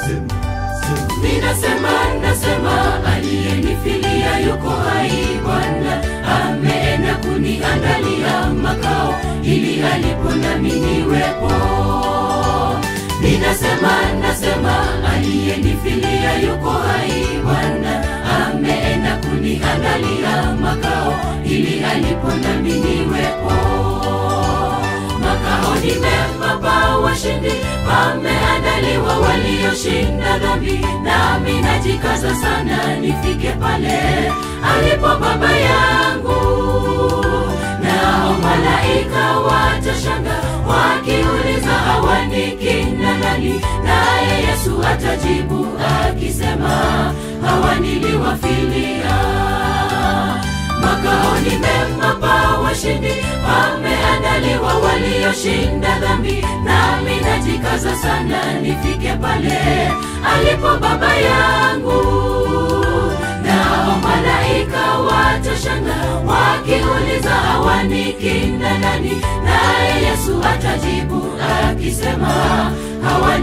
sema, sema. Ninasema, nasema aliyenifilia yuko hai, Bwana ameenda kuniandalia makao, ili alipo nami niwepo. Ninasema, nasema aliyenifilia yuko hai, Bwana ameenda kuniandalia makao, ili alipo nami niwepo makao ni mema pa washindi, pameandaliwa walioshinda dhambi, nami najikaza sana nifike pale alipo Baba yangu. Nao malaika watashanga wakiuliza, hawa ni kina nani? Naye Yesu atajibu akisema, hawa niliwafilia makao ni mema pa washindi, pameandaliwa walioshinda dhambi, nami najikaza sana nifike pale alipo Baba yangu. Nao malaika watashanga wakiuliza, hawa ni kina nani? Naye Yesu atajibu akisema, hawa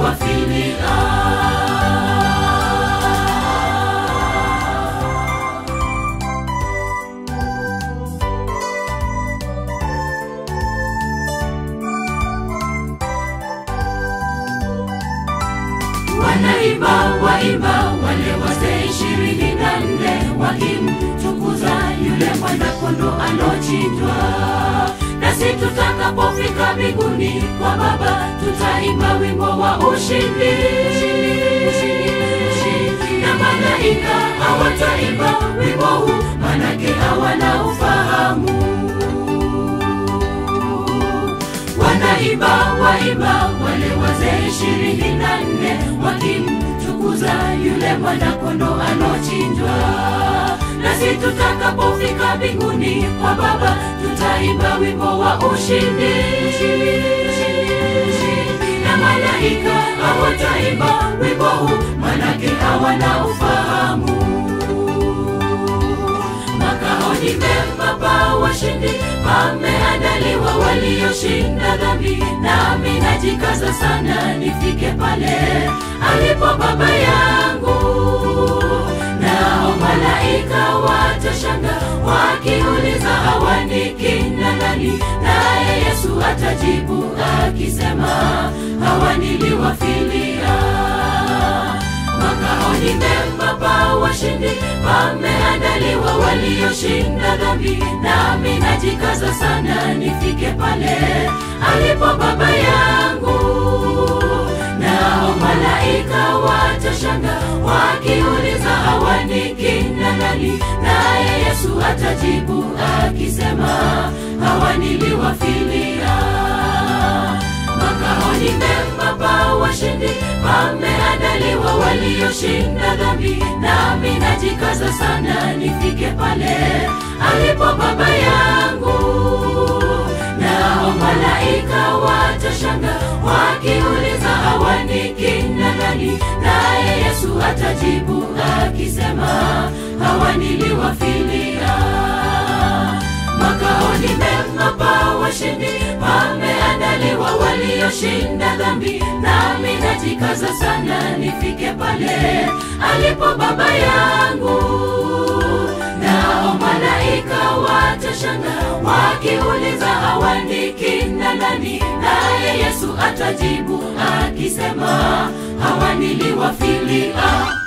niliwafilia. Wanaimba waimba wale wazee ishirini na nne wakimtukuza yule mwana-kondoo alochinjwa. Nasi tutakapofika mbinguni kwa Baba, tutaimba wimbo wa ushindi, na malaika hawataimba wimbo huu, manake hawana ufahamu wanaimba waimba wale wazee ishirini na nne wakimtukuza yule mwana-kondoo alochinjwa. Nasi tutakapofika mbinguni kwa Baba, tutaimba wimbo wa ushindi, na malaika hawataimba wimbo huu, manake hawana ufahamu makao ni mema pa washindi, pameandaliwa walioshinda dhambi, nami najikaza sana nifike pale alipo Baba yangu. Nao malaika watashanga wakiuliza, hawa ni kina nani? Naye Yesu atajibu akisema, hawa niliwafilia makao ni mema pa washindi, pameandaliwa walioshinda dhambi, nami najikaza sana nifike pale alipo Baba yangu. Nao malaika watashanga wakiuliza, hawa ni kina nani? Naye Yesu atajibu akisema, hawa niliwafilia makao ni mema pa washindi, pameandaliwa walioshinda dhambi, nami najikaza sana nifike pale alipo Baba yangu. Nao malaika watashanga wakiuliza, hawa ni kina nani? Naye Yesu atajibu akisema, hawa niliwafilia makao ni mema pa washindi, pameandaliwa walioshinda dhambi, nami najikaza sana nifike pale alipo Baba yangu. Nao malaika watashanga wakiuliza, hawa ni kina nani? Naye Yesu atajibu akisema, hawa niliwafilia